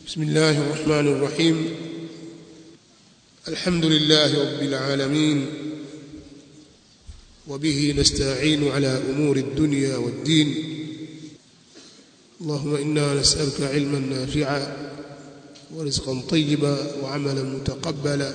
بسم الله الرحمن الرحيم الحمد لله رب العالمين وبه نستعين على امور الدنيا والدين اللهم انا نسالك علما نافعا ورزقا طيبا وعملا متقبلا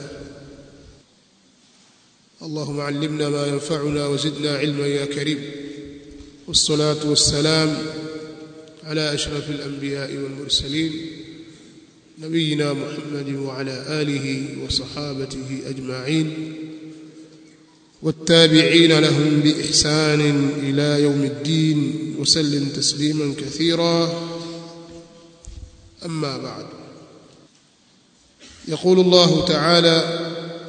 اللهم علمنا ما ينفعنا وزدنا علما يا كريم والصلاه والسلام على اشرف الانبياء والمرسلين نبينا محمد وعلى اله وصحابته اجمعين والتابعين لهم باحسان الى يوم الدين وسلم تسليما كثيرا اما بعد يقول الله تعالى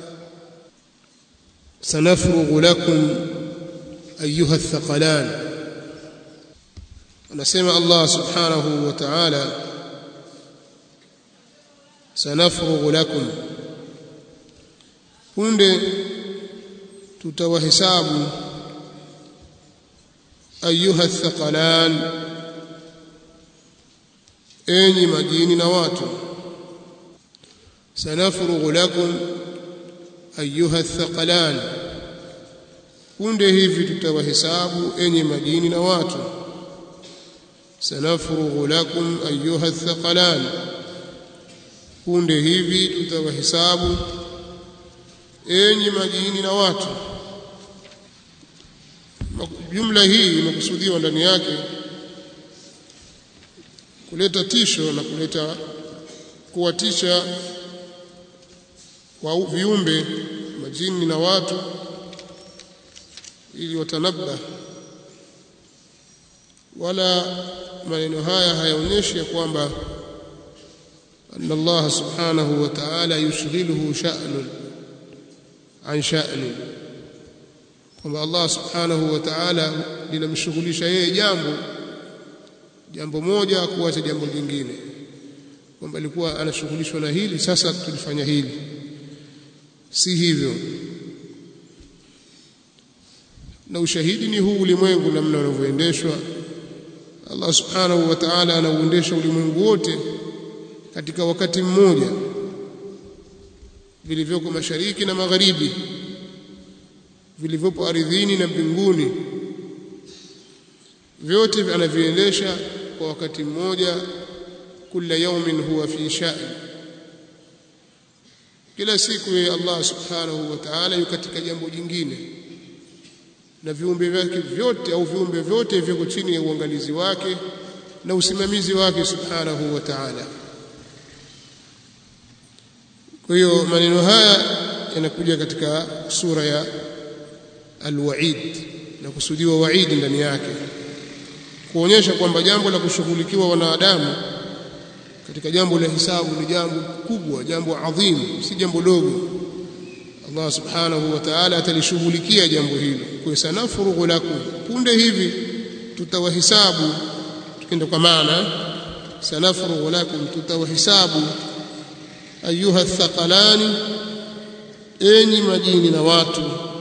سنفرغ لكم ايها الثقلان anasema Allah subhanahu wa ta'ala sanafrughu lakum punde tutawahesabu ayuha thaqalan enyi majini na watu sanafrughu lakum ayuha thaqalan punde hivi tutawahesabu enyi majini na watu sanafrughu lakum ayuha thaqalan punde hivi tutawahesabu enyi majini na watu jumla hii imekusudiwa ndani yake kuleta tisho na kuleta kuwatisha kwa viumbe majini na watu ili watanabba wala maneno haya hayaonyeshi ya kwamba أن الله سبحانه وتعالى يشغله شأن عن شأن kwamba Allah subhanahu wa ta'ala linamshughulisha yeye jambo jambo moja kuacha jambo jingine kwamba alikuwa anashughulishwa na hili sasa tulifanya hili si hivyo na ushahidi ni huu ulimwengu namna unavyoendeshwa Allah subhanahu wa ta'ala anauendesha ulimwengu wote katika wakati mmoja vilivyoko mashariki na magharibi vilivyopo ardhini na mbinguni vyote anaviendesha kwa wakati mmoja kila yaumin huwa fi sha'n kila siku yeye Allah subhanahu wa ta'ala yuko katika jambo jingine na viumbe vyake vyote au viumbe vyote viko chini ya uangalizi wake na usimamizi wake subhanahu wa ta'ala kwa hiyo maneno haya yanakuja katika sura ya alwaid na kusudiwa waidi ndani yake kuonyesha kwamba jambo la kushughulikiwa wanadamu katika jambo la hisabu ni jambo kubwa jambo adhim si jambo dogo Allah subhanahu wa ta'ala atalishughulikia jambo hilo kwa sanafurughu lakum punde hivi tutawahisabu tukienda kwa maana sanafurughu lakum tutawahisabu ayuha thaqalani enyi majini na watu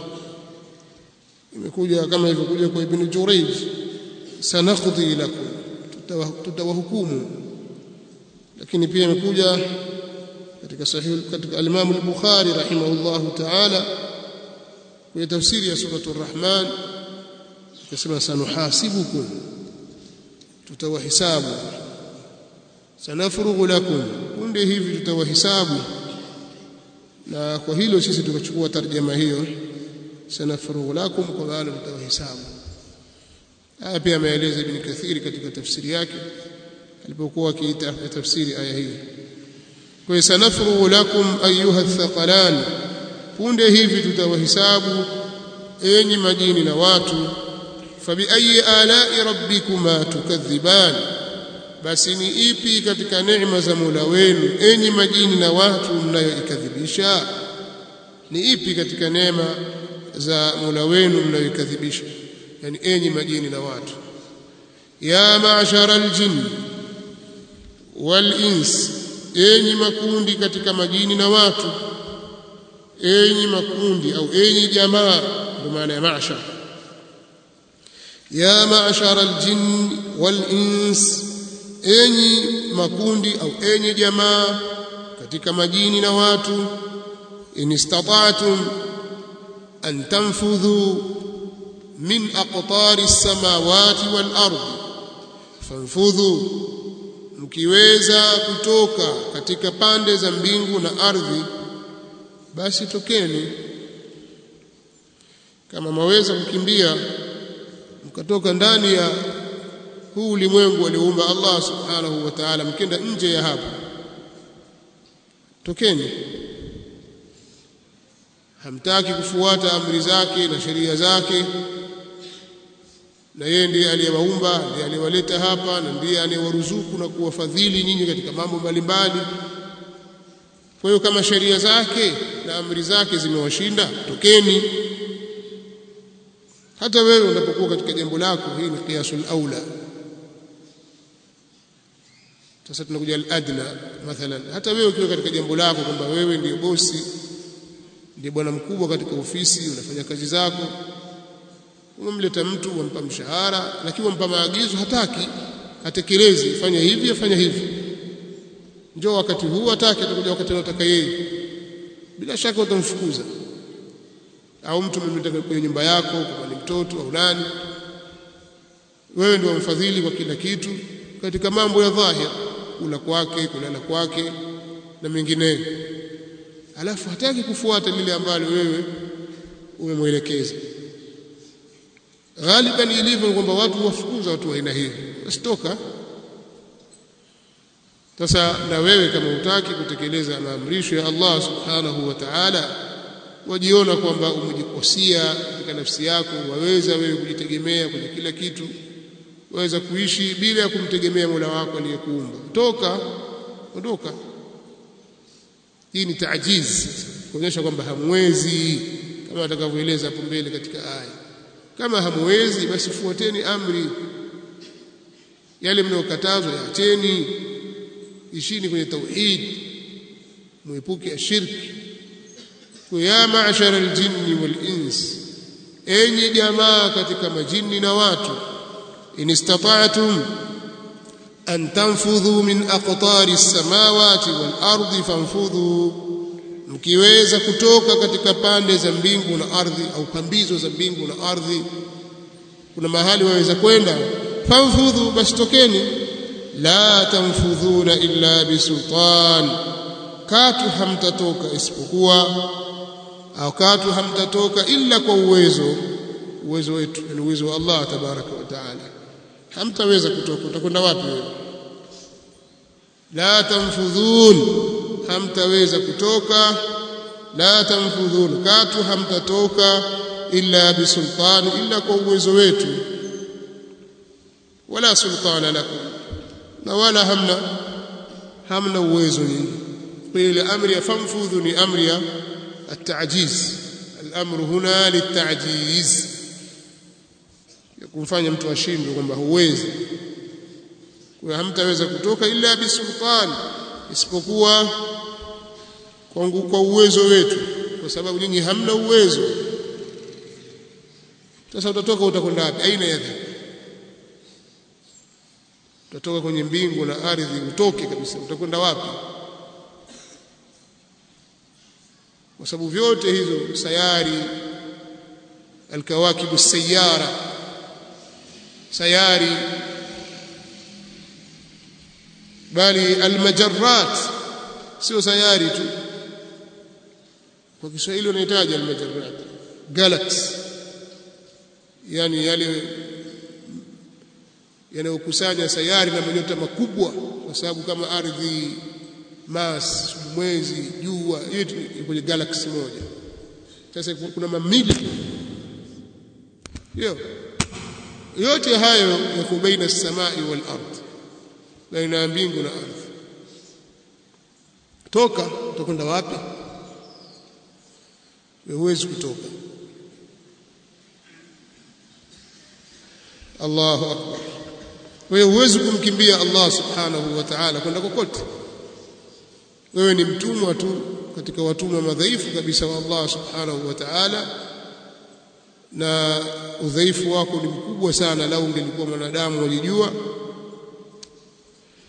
imekuja kama ilivyokuja kwa ibn Jurayj sanaqdi lakum tutawahukumu lakini pia imekuja katika sahih katika al-Imam al-Bukhari rahimahullahu ta'ala kwenye tafsiri ya surah ar-Rahman akasema sanuhasibukum tutawahisabu sanafurughu lakum punde hivi tutawahisabu na kwa hilo sisi tukachukua tarjama hiyo sanafurughu lakum kwa maana tutawahisabu haya pia ameeleza ibn kathiri katika tafsiri yake alipokuwa akiita tafsiri aya hii kwa sanafurughu lakum ayuha thaqalan punde hivi tutawahisabu enyi majini na watu fabi ayi ala'i rabbikuma tukadhiban basi ni ipi katika neema za Mola wenu enyi majini na watu mnayoikadhibisha ni ipi katika neema za Mola wenu mnayoikadhibisha yani enyi majini na watu ya ma'shara aljin wal ins enyi makundi katika majini na watu enyi makundi au enyi jamaa ndio maana ya ma'shar ya ma'shara aljin wal ins enyi makundi au enyi jamaa katika majini na watu in istata'tum an tanfudhu min aqtari as-samawati wal ardi fanfudhu mkiweza kutoka katika pande za mbingu na ardhi basi tokeni kama maweza kukimbia mkatoka ndani ya huu ulimwengu alioumba Allah subhanahu wa ta'ala mkenda nje ya hapo tokeni hamtaki kufuata amri zake na sheria zake na yeye ndiye aliyewaumba ndiye aliyewaleta hapa na ndiye anayewaruzuku na kuwafadhili nyinyi katika mambo mbalimbali kwa hiyo kama sheria zake na amri zake zimewashinda tokeni hata wewe unapokuwa katika jambo lako hii ni qiyasul aula sasa tunakuja al-adna mathalan hata wewe ukiwa katika jambo lako kwamba wewe ndiyo bosi ndiye bwana mkubwa katika ofisi unafanya kazi zako umemleta mtu wampa mshahara lakini wampa maagizo hataki atekelezi fanya hivi afanya hivi njoo wakati huu hataki atakuja wakati anataka yeye bila shaka utamfukuza au mtu umemleta kwenye nyumba yako kama ni mtoto au nani wewe ndio mfadhili kwa kila kitu katika mambo ya dhahir kula kwake kulala kwake na mengineyo alafu hataki kufuata lile ambalo wewe umemwelekeza ghaliban ilivyo kwamba watu wafukuza watu wa aina hii wasitoka sasa na wewe kama hutaki kutekeleza maamrisho ya Allah subhanahu wa ta'ala wajiona kwamba umejikosia katika nafsi yako waweza wewe kujitegemea kwenye kila kitu waweza kuishi bila ya kumtegemea Mola wako aliyekuumba toka ondoka hii ni taajiz kuonyesha kwamba hamwezi kama atakavyoeleza hapo mbele katika aya kama hamwezi basi fuateni amri yale mnayokatazwa yaacheni ishini kwenye tauhid muepuke ya shirki kwa ya ma'shara aljinni wal ins enyi jamaa katika majini na watu in istata'tum an tanfudhu min aqtari as-samawati wal ardi fanfudhu mkiweza kutoka katika pande za mbingu na ardhi au pambizo za mbingu na ardhi kuna mahali waweza kwenda fanfudhu basi tokeni la tanfudhuna illa bisultan katu hamtatoka isipokuwa au katu hamtatoka illa kwa uwezo uwezo wetu ni uwezo wa Allah tabaraka wa taala hamtaweza kutoka utakwenda wapi wewe la tanfudhun hamtaweza kutoka la tanfudhun katu hamtatoka illa bisultani illa kwa uwezo wetu wala sultana lakum na wala hamna hamna uwezo nyinyi kwa ile amri ya famfudhu ni amri ya التعجيز الامر هنا للتعجيز kumfanya mtu ashindwe kwamba huwezi kwa hamtaweza kutoka illa bisultan isipokuwa kwa uwezo wetu kwa sababu nyinyi hamna uwezo sasa utatoka utakwenda wapi aina ya dhambi utatoka kwenye mbingu na ardhi utoke kabisa utakwenda wapi kwa sababu vyote hizo sayari alkawakibu sayara sayari bali almajarrat sio sayari tu kwa Kiswahili wanahitaji almajarrat galaxy yani yale yanayokusanya sayari na manyota makubwa kwa sababu kama ardhi Mars, mwezi, jua, yote kwenye galaxy moja. Sasa kuna mamili hiyo yote hayo yako baina samai wal ard, baina ya mbingu na ardhi. Toka, utakwenda wapi? Huwezi kutoka. Allahu akbar. Wewe huwezi kumkimbia Allah subhanahu wa ta'ala kwenda kokote wewe ni mtumwa tu katika watumwa madhaifu kabisa wa Allah subhanahu wa ta'ala na udhaifu wako ni mkubwa sana lau ungelikuwa mwanadamu walijua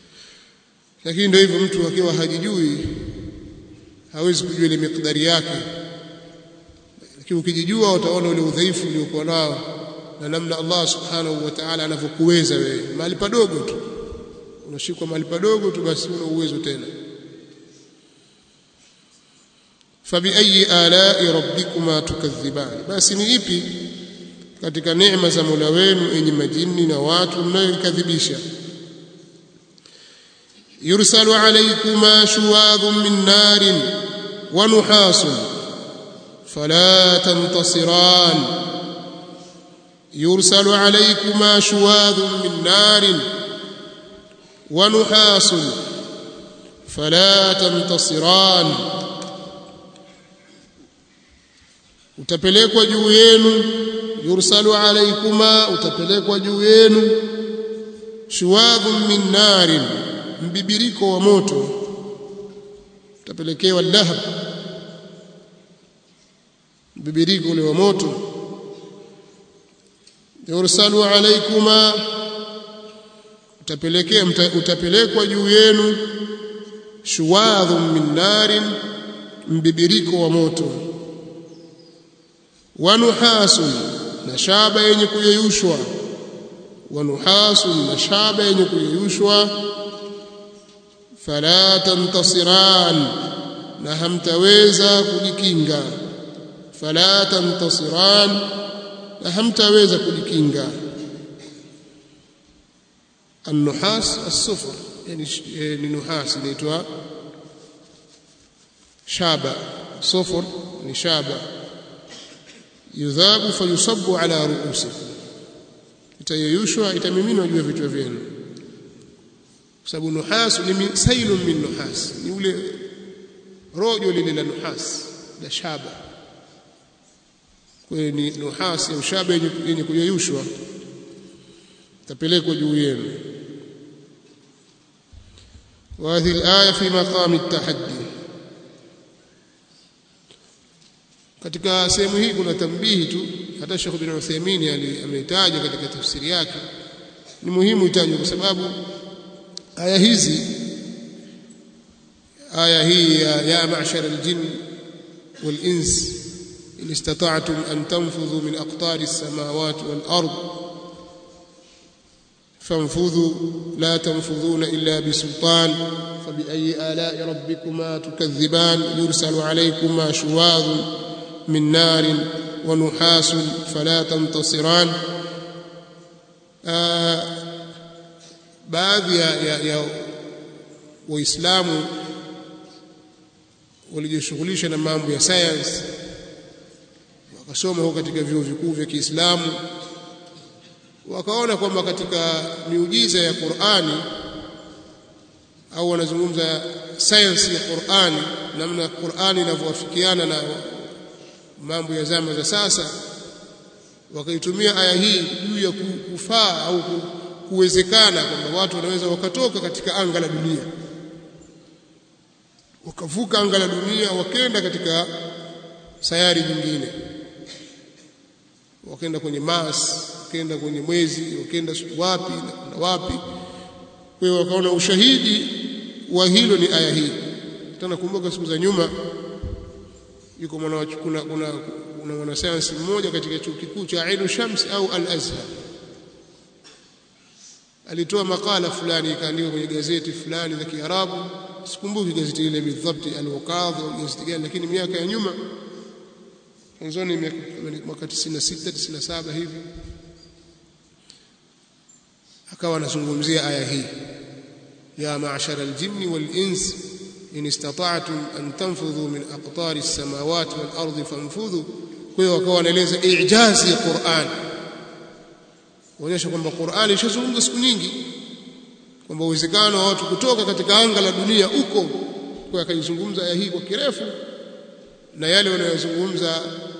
lakini ndio hivyo mtu akiwa hajijui hawezi kujua ile miqdari yake lakini ukijijua utaona ule udhaifu uliokuwa nao na namna Allah subhanahu wa ta'ala anavyokuweza wewe mahali padogo tu unashikwa mahali padogo tu basi una uwezo tena fabiayi alai rabbikuma tukadhiban basi ni ipi katika neema za Mola wenu enyi majini na watu mnayoikadhibisha yursalu alaykuma shuwadhun min narin wa nuhasun fala tantasiran yursalu alaykuma shuwadhun min narin wa nuhasun fala tantasiran utapelekwa juu yenu yursalu alaykuma utapelekwa juu yenu shuwadhun min narin mbibiriko wa moto utapelekewa lahab mbibiriko ule wa moto yursalu alaykuma utapelekea utapelekwa juu yenu shuwadhun min narin mbibiriko wa moto wanuhasun na shaba yenye kuyeyushwa wanuhasun na shaba yenye kuyeyushwa fala tantasiran na hamtaweza kujikinga fala tantasiran na hamtaweza kujikinga النحاس الصفر يعني يعني نحاس inaitwa shaba صفر ni shaba yudhabu fayusabbu ala ruusikum itayeyushwa itamiminwa juu ya vichwa vyenu kwa sababu nuhas ni sailun min nuhas ni ule rojo lile la nuhas la shaba kwa ni nuhas au shaba yenye kuyeyushwa tapelekwa juu yenu وهذه الآية في مقام التحدي katika sehemu hii kuna tambihi tu hata Sheikh bin Uthaymeen ameitaja katika tafsiri yake ni muhimu itajwe kwa sababu aya hizi aya hii ya, ya ma'shar al-jinn wal-ins in istata'tum an tanfudhu min aqtari as-samawati wal-ard فانفذوا لا تنفذون إلا بسلطان فبأي آلاء ربكما تكذبان يرسل عليكما شواظ من نار ونحاس فلا تنتصران baadhi ya, ya, ya waislamu walijishughulisha na mambo ya science wakasoma huko katika vyuo vikuu vya Kiislamu wakaona kwamba katika miujiza ya Qur'ani au wanazungumza science ya Qur'ani namna Qur'ani inavyowafikiana na mambo ya zama za sasa wakaitumia aya hii juu ya kufaa au kuwezekana kwamba watu wanaweza wakatoka katika anga la dunia wakavuka anga la dunia wakenda katika sayari nyingine wakaenda kwenye Mars wakaenda kwenye mwezi wakaenda wapi na wapi kwa hiyo wakaona ushahidi wa hilo ni aya hii tena kumbuka siku za nyuma yuko mwana kuna kuna kuna mwanasayansi mmoja katika chuo kikuu cha Ainu Shams au Al-Azhar alitoa makala fulani ikaandikwa kwenye gazeti fulani la Kiarabu sikumbuki gazeti ile bidhabti al-Waqadh au gazeti gani lakini miaka ya nyuma mwanzoni mwaka 96 97 hivi akawa anazungumzia aya hii ya ma'shara al-jinni wal-ins in istata'tum an tanfudhu min aqtari as-samawati wal-ardi fanfudhu kwa hiyo wakawa wanaeleza ijazi ya Qur'an kuonyesha kwamba Qur'an ishazungumza siku nyingi kwamba uwezekano wa watu kutoka katika anga la dunia uko kwa akaizungumza aya hii kwa kirefu na yale wanayozungumza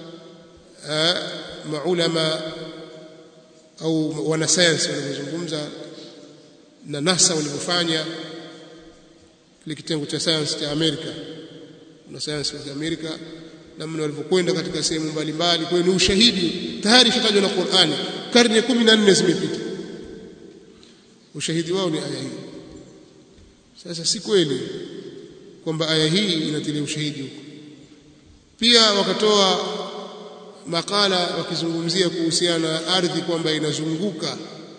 maulama au wanasayansi wanavyozungumza na NASA walivyofanya kile kitengo cha sayansi cha Amerika na sayansi ya Amerika namna walivyokwenda katika sehemu mbalimbali kwa hiyo ni ushahidi tayari shatajwa na Qur'ani karne 14 zimepita ushahidi wao ni aya hii sasa si kweli kwamba aya hii inatilia ushahidi huko pia wakatoa makala wakizungumzia kuhusiana na ardhi kwamba inazunguka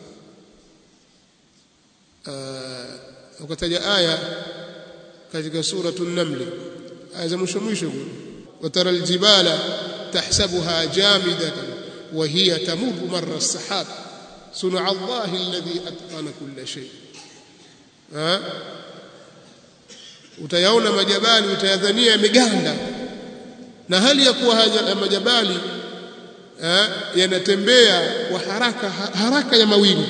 wakataja aya katika suratu an-naml aya za mwisho mwisho watara aljibala tahsabuha jamidatan wa hiya tamurru marra as-sahab sun'a Allah alladhi atqana kulla shay utayaona majabali utayadhania yameganda na hali ya kuwa haya majabali yanatembea kwa haraka haraka ya mawingu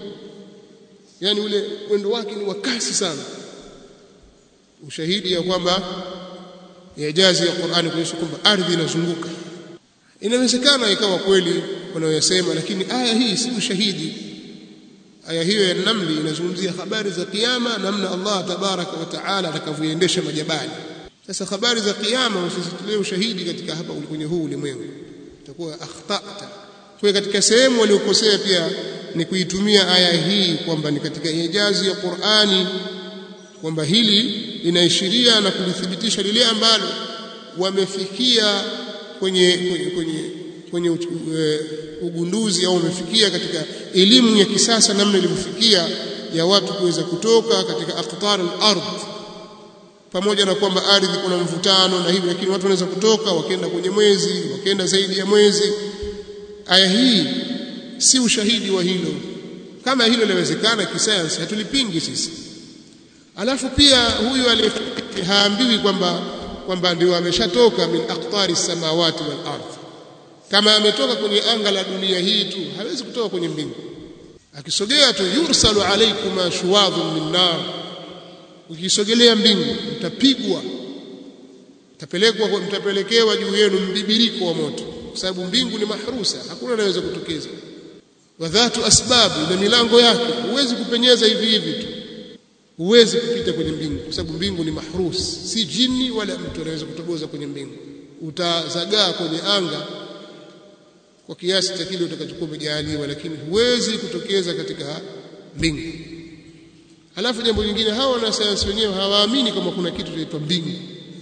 yani ule mwendo wake ni wa kasi sana ushahidi ya kwamba ijazi ya Qur'ani kuonyesha kwamba ardhi inazunguka inawezekana ikawa kweli wanayosema lakini aya hii si ushahidi aya hiyo ya namli inazungumzia habari za kiyama namna Allah tabaraka wa taala atakavyoendesha majabali sasa habari za kiyama usizitolee ushahidi katika hapa kwenye huu ulimwengu itakuwa akhtata kwa katika sehemu waliokosea pia ni kuitumia aya hii kwamba ni katika ijazi ya Qur'ani kwamba hili linaishiria na kulithibitisha lile ambalo wamefikia kwenye kwenye kwenye, kwenye uh, ugunduzi au wamefikia katika elimu ya kisasa namna ilivyofikia ya watu kuweza kutoka katika aqtar al-ard pamoja na kwamba ardhi kuna mvutano na hivi lakini watu wanaweza kutoka wakaenda kwenye mwezi wakaenda zaidi ya mwezi aya hii si ushahidi wa hilo kama hilo linawezekana kisayansi hatulipingi sisi alafu pia huyu haambiwi kwamba kwamba ndio ameshatoka min aqtari samawati wal ardh kama ametoka kwenye anga la dunia hii tu hawezi kutoka kwenye mbingu akisogea tu yursalu alaykum shuwadhun min nar ukisogelea mbingu mtapigwa mtapelekwa mtapelekewa juu yenu mbibiriko wa moto kwa sababu mbingu ni mahrusa hakuna anaweza kutokeza wa dhatu asbabu na milango yake huwezi kupenyeza hivi hivi tu huwezi kupita kwenye mbingu kwa sababu mbingu ni mahrus si jini wala mtu anaweza kutoboza kwenye mbingu utazagaa kwenye anga kwa kiasi cha kile utakachokuwa umejaliwa lakini huwezi kutokeza katika mbingu alafu jambo lingine hawa wanasayansi wenyewe hawaamini kama kuna kitu kinaitwa mbingu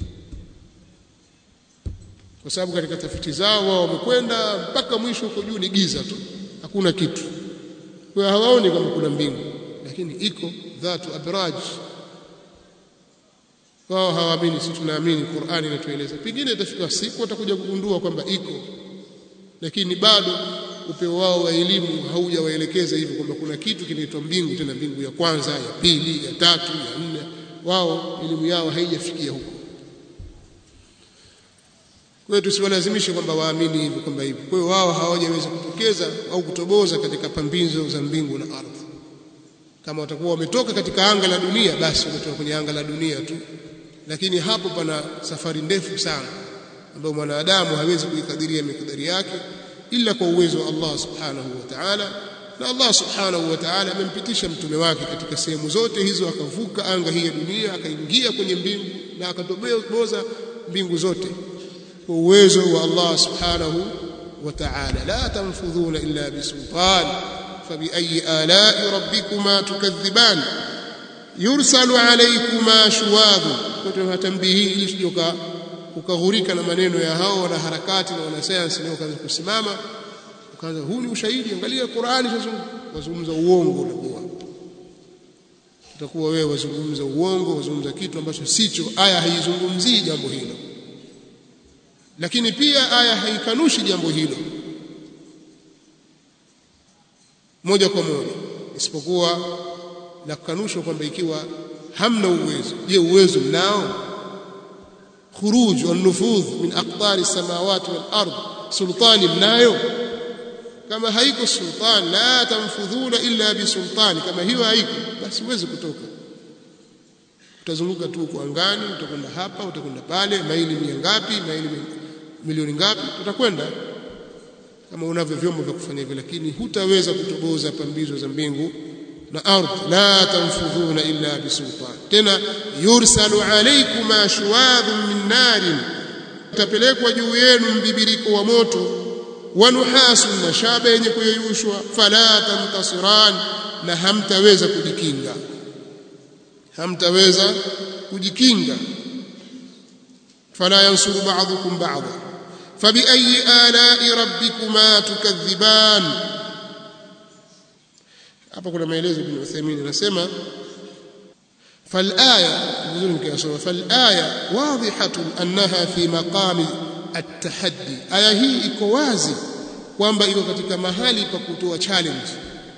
kwa sababu katika tafiti zao wao wamekwenda mpaka mwisho huko juu ni giza tu hakuna kitu kwa hawaoni kama kuna mbingu lakini iko dhatu abraj wao hawaamini sisi tunaamini Qur'ani inatueleza pengine itafika siku watakuja kugundua kwamba iko lakini bado upeo wao wa elimu haujawaelekeza hivyo kwamba kuna kitu kinaitwa mbingu tena mbingu ya kwanza ya pili ya tatu ya nne wao elimu yao haijafikia huko kwa hiyo tusiwalazimishe kwamba waamini hivyo kwamba hivyo kwa hiyo wao hawajaweza kutokeza au kutoboza katika pambizo za mbingu na ardhi kama watakuwa wametoka katika anga la dunia basi wametoka kwenye anga la dunia tu lakini hapo pana safari ndefu sana ambayo mwanadamu hawezi kuikadiria mikadari yake ila kwa uwezo wa Allah subhanahu wa ta'ala na Allah subhanahu wa ta'ala amempitisha mtume wake katika sehemu zote hizo akavuka anga hii ya dunia akaingia kwenye mbingu na akatoboza mbingu zote kwa uwezo wa Allah subhanahu wa ta'ala la tanfudhuna illa bisultan فبأي آلاء ربكما تكذبان يرسل عليكما شواظ kutoa tambihi ili sijoka ukaghurika na maneno ya hao na harakati na wanasayansi leo kaanza kusimama ukaanza huu ni ushahidi angalia Qur'ani sasa wazungumza uongo utakuwa utakuwa wewe wazungumza uongo wazungumza kitu ambacho sicho aya haizungumzii jambo hilo lakini pia aya haikanushi jambo hilo moja kwa moja isipokuwa la kukanushwa kwamba ikiwa hamna uwezo je uwezo mnao khuruj wa nufudh min aqtari samawati wal ard sultani mnayo kama haiko sultan la tanfudhuna illa bisultani kama hiyo haiko basi huwezi kutoka utazunguka tu kwa angani utakwenda hapa utakwenda pale maili mia ngapi maili milioni ngapi utakwenda kama unavyo vyombo vya kufanya hivyo lakini hutaweza kutoboza pambizo za mbingu na ardhi la tanfudhuna illa bisultan tena yursalu alaykuma shuwadhun min narin tapelekwa juu yenu mbibiriko wa moto wa nuhasun na shaba yenye kuyeyushwa fala tantasiran na hamtaweza kujikinga hamtaweza kujikinga fala yansuru ba'dukum ba'dha fabiayi alai rabbikuma tukadhiban hapa kuna maelezo ibn Uthaymeen anasema فالآية فالآية واضحة أنها في مقام التحدي آية هي iko wazi kwamba iko katika mahali pa kutoa challenge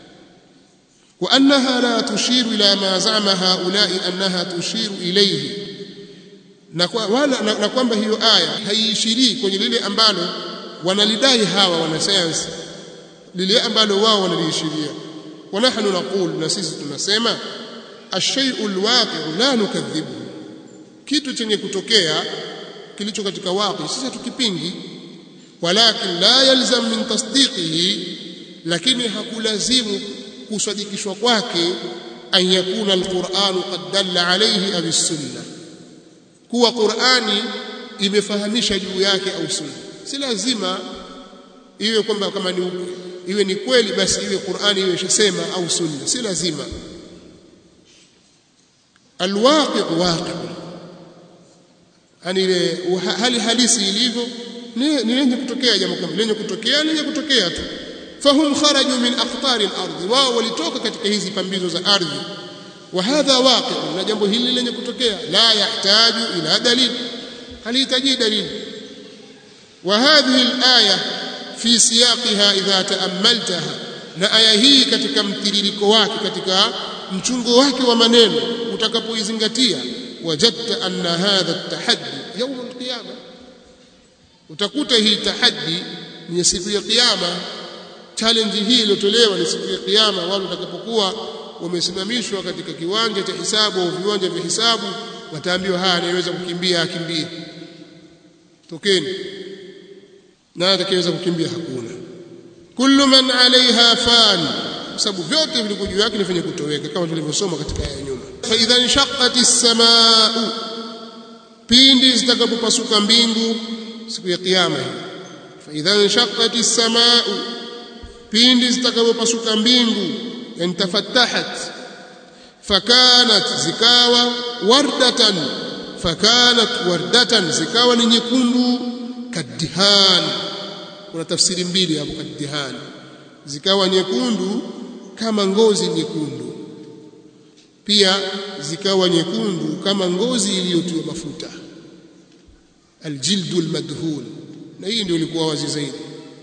وأنها لا تشير إلى ما زعم هؤلاء أنها تشير إليه na kwamba hiyo aya haiishirii kwenye lile ambalo wanalidai hawa wanasayansi lile ambalo wao wanaliishiria wa nahnu naqul na sisi tunasema الشيء الواقع لا نكذبه kitu chenye kutokea kilicho katika waqi sisi hatukipingi walakin la yalzam min tasdiqihi lakini hakulazimu kusadikishwa kwake an yakuna alquran qad dalla alayhi aw sunna kuwa qurani imefahamisha juu yake au sunna si lazima iwe kwamba kama ni iwe ni kweli basi iwe qurani iwe ishasema au sunna si lazima alwaqi waqi yani ile hali halisi ilivyo ni lenye kutokea jambo kama lenye kutokea lenye kutokea tu fahum kharaju min aqtari al-ardh wao walitoka katika hizi pambizo za ardhi wa hadha waqi na jambo hili lenye kutokea la yahtaju ila dalil halihitaji dalil wa hadhihi al-aya fi siyaqiha idha ta'ammaltaha na aya hii katika mtiririko wake katika mchungo wake wa maneno utakapoizingatia wajadta anna hadha at-tahaddi yawm al-qiyamah utakuta hii tahaddi ni siku ya kiyama challenge hii iliyotolewa ni siku ya kiyama wale watakapokuwa wamesimamishwa katika kiwanja cha hisabu au viwanja vya hisabu wataambiwa haya anayeweza kukimbia akimbie tokeni na atakayeweza kukimbia hakuna kullu man alaiha fan sababu vyote viliko juu yake nifanye kutoweka kama tulivyosoma katika aya nyuma fa idha inshaqqatis samaa'u pindi zitakapopasuka mbingu siku ya kiyama hii fa idha inshaqqatis samaa'u pindi zitakapopasuka mbingu yani tafattahat fakanat zikawa wardatan fakanat wardatan zikawa ni nyekundu kadihan kuna tafsiri mbili hapo kadihan zikawa nyekundu kama ngozi nyekundu pia zikawa nyekundu kama ngozi iliyotiwa mafuta aljildu almadhun na hii ndio ilikuwa wazi zaidi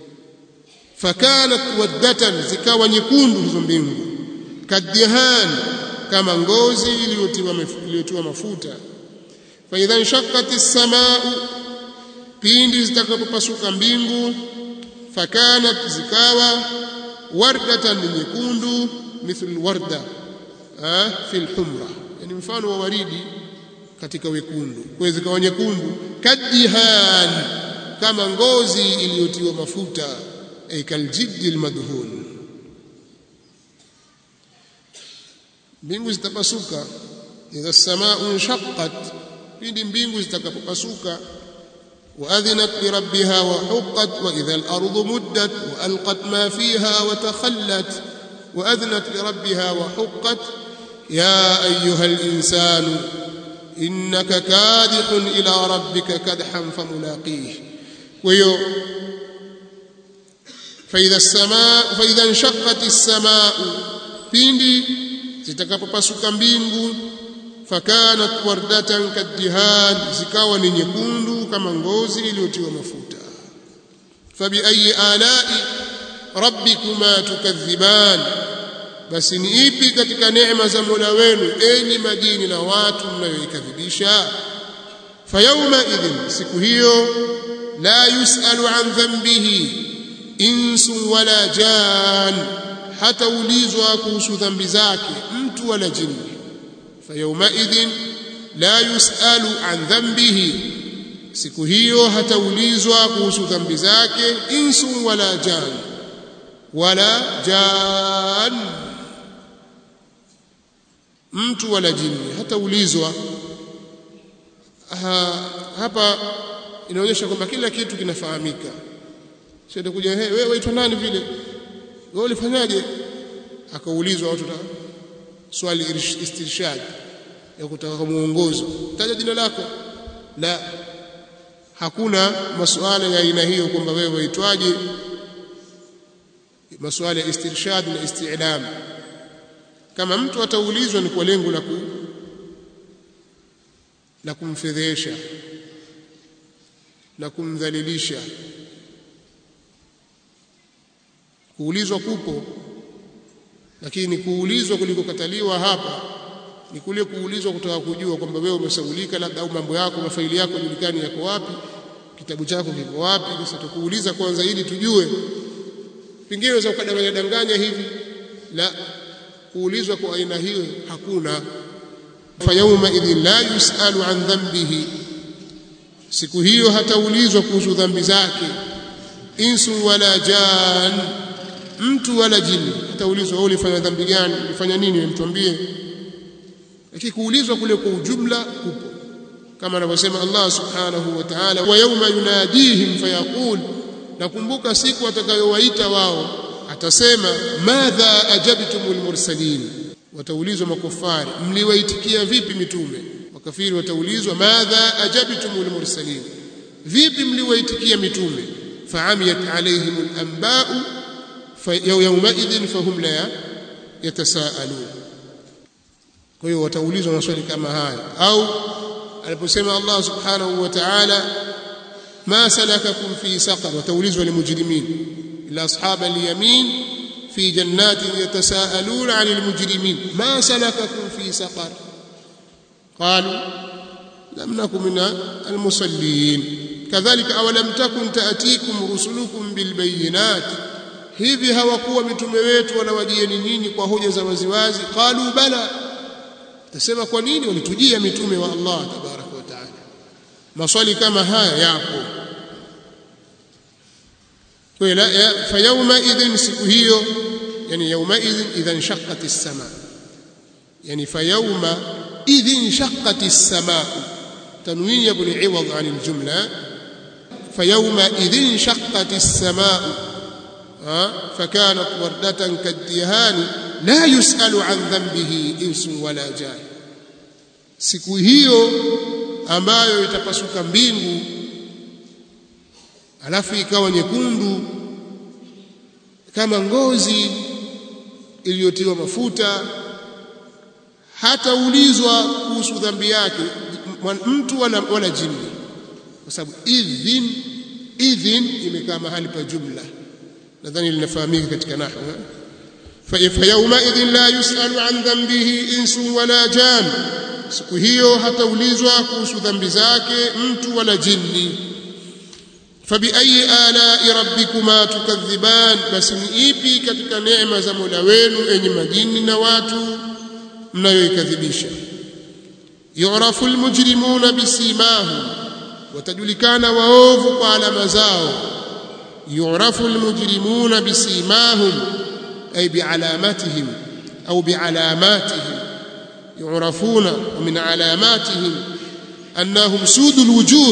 fakanat waddatan zikawa nyekundu hizo mbingu kadihan kama ngozi iliyotiwa iliyotiwa mafuta fa idha inshaqqat as-samaa'u pindi zitakapopasuka mbingu fakanat zikawa wardatan nyekundu mithlu warda fi al-humra yani mfano wa waridi katika wekundu kwa zikawa nyekundu kadihan kama ngozi iliyotiwa mafuta ay kaljiddi almadhun mbingu zitapasuka idha as-samaa'u inshaqqat pindi mbingu zitakapopasuka وأذنت لربها وحقت وإذا الأرض مدت وألقت ما فيها وتخلت وأذنت لربها وحقت يا أيها الإنسان إنك كادح إلى ربك كدحا فملاقيه ويو فإذا السماء فإذا انشقت السماء pindi zitakapopasuka mbingu fakanat wardatan kaddihan zikawa ni nyekundu kama ngozi iliyotiwa mafuta fabi ayi alai rabbikuma tukadhiban basi ni ipi katika neema za Mola wenu enyi majini na watu mnayoikadhibisha fayawma idhin siku hiyo la yusalu an dhanbihi insu wala jan hata ulizwa kuhusu dhambi zake mtu wala jini فيومئذ لا يسأل عن ذنبه siku hiyo hataulizwa kuhusu dhambi zake insu wala jan wala jan mtu wala jini hataulizwa ha, hapa inaonyesha kwamba kila kitu kinafahamika sio kuja hey, wewe waitwa nani vile wewe ulifanyaje akaulizwa watu swali istirshad ya kutaka muongozo taja jina lako la hakuna masuala ya aina hiyo kwamba wewe waitwaje masuala ya istirshad na isti'lam kama mtu ataulizwa ni kwa lengo la ku la kumfedhesha na kumdhalilisha kuulizwa kupo lakini kuulizwa kulikokataliwa hapa ni kule kuulizwa kutaka kujua kwamba wewe umesaulika labda au mambo yako mafaili yako julikani yako wapi kitabu chako kiko wapi sasa tukuuliza kwanza ili tujue pengine unaweza ukadanganya danganya hivi la kuulizwa kwa aina hiyo hakuna fayauma idhin la yusalu an dhanbihi siku hiyo hataulizwa kuhusu dhambi zake insu wala jan mtu wala jini hataulizwa wewe ulifanya dhambi gani ulifanya nini mtuambie lakini kuulizwa kule kwa ujumla kupo kama anavyosema Allah subhanahu wa ta'ala wa yawma yunadihim fayaqul nakumbuka siku atakayowaita wao atasema madha ajabtumul mursalin wataulizwa makufari mliwaitikia vipi mitume makafiri wataulizwa madha ajabtumul mursalin vipi mliwaitikia mitume faamiyat alaihimul anba'u yawma idhin fahum la yatasaalun kwa hiyo wataulizwa maswali kama haya au aliposema Allah subhanahu wa ta'ala ma salakakum fi saqar wataulizwa limujrimin ila ashab al-yamin fi jannatin yatasaaluna 'anil mujrimin ma salakakum fi saqar qalu lam nakum min al-musallin kadhalika aw lam takun ta'tikum rusulukum bil bayyinat hivi hawakuwa mitume wetu wanawajieni nyinyi kwa hoja za waziwazi qalu bala tasema kwa nini walitujia mitume wa Allah tabaraka wa taala maswali kama haya yapo kwa fa yawma idhin siku hiyo yani yawma idhin idhan shaqqat as-sama yani fa yawma idhin shaqqat as-sama tanwin yabni iwad an al-jumla fa yawma idhin shaqqat as-sama فكانت وردة كالدهان لا يسأل عن ذنبه إنس ولا جان siku hiyo ambayo itapasuka mbingu alafu ikawa nyekundu kama ngozi iliyotiwa mafuta hataulizwa kuhusu dhambi yake mtu wala, wala jini kwa sababu idhin idhin imekaa mahali pa jumla nadhani linafahamika katika nahwu فيومئذ لا يسأل عن ذنبه إنس ولا جان siku hiyo hataulizwa kuhusu dhambi zake mtu wala jini fabiayi alai rabbikuma tukadhiban basi ni ipi katika neema za mola wenu enyi majini na watu mnayoikadhibisha yurafu lmujrimuna bisimahum watajulikana waovu kwa alama zao yurafu lmujrimuna bisimahum أي بعلاماتهم أو بعلاماتهم يعرفون ومن علاماتهم أنهم سود الوجوه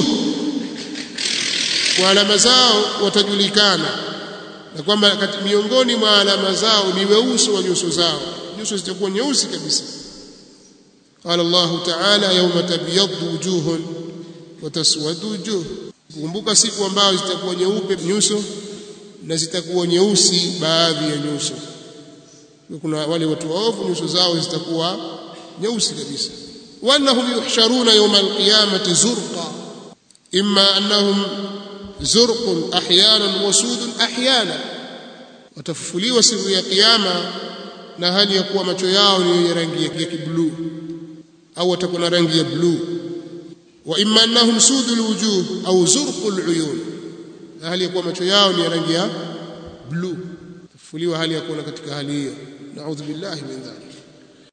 وعلامة zao watajulikana na kwamba miongoni mwa alama zao ni weusi wa nyuso zao nyuso zitakuwa nyeusi kabisa قال الله تعالى يوم تبيض وجوه وتسود وجوه kumbuka siku ambayo zitakuwa nyeupe nyuso na zitakuwa nyeusi baadhi ya nyuso kuna wale watu waovu nyuso zao zitakuwa nyeusi kabisa wanahum yuhsharuna yawma alqiyamati zurqa imma annahum zurqun ahyanan wa sudun ahyana watafufuliwa siku ya kiyama na hali ya kuwa macho yao ni rangi ya kibluu au watakuwa na rangi ya bluu wa imma annahum sudul wujuh au zurqul uyun na hali ya kuwa macho yao ni rangi ya bluu tafufuliwa hali ya kuona katika hali hiyo naudhu billahi min dhalik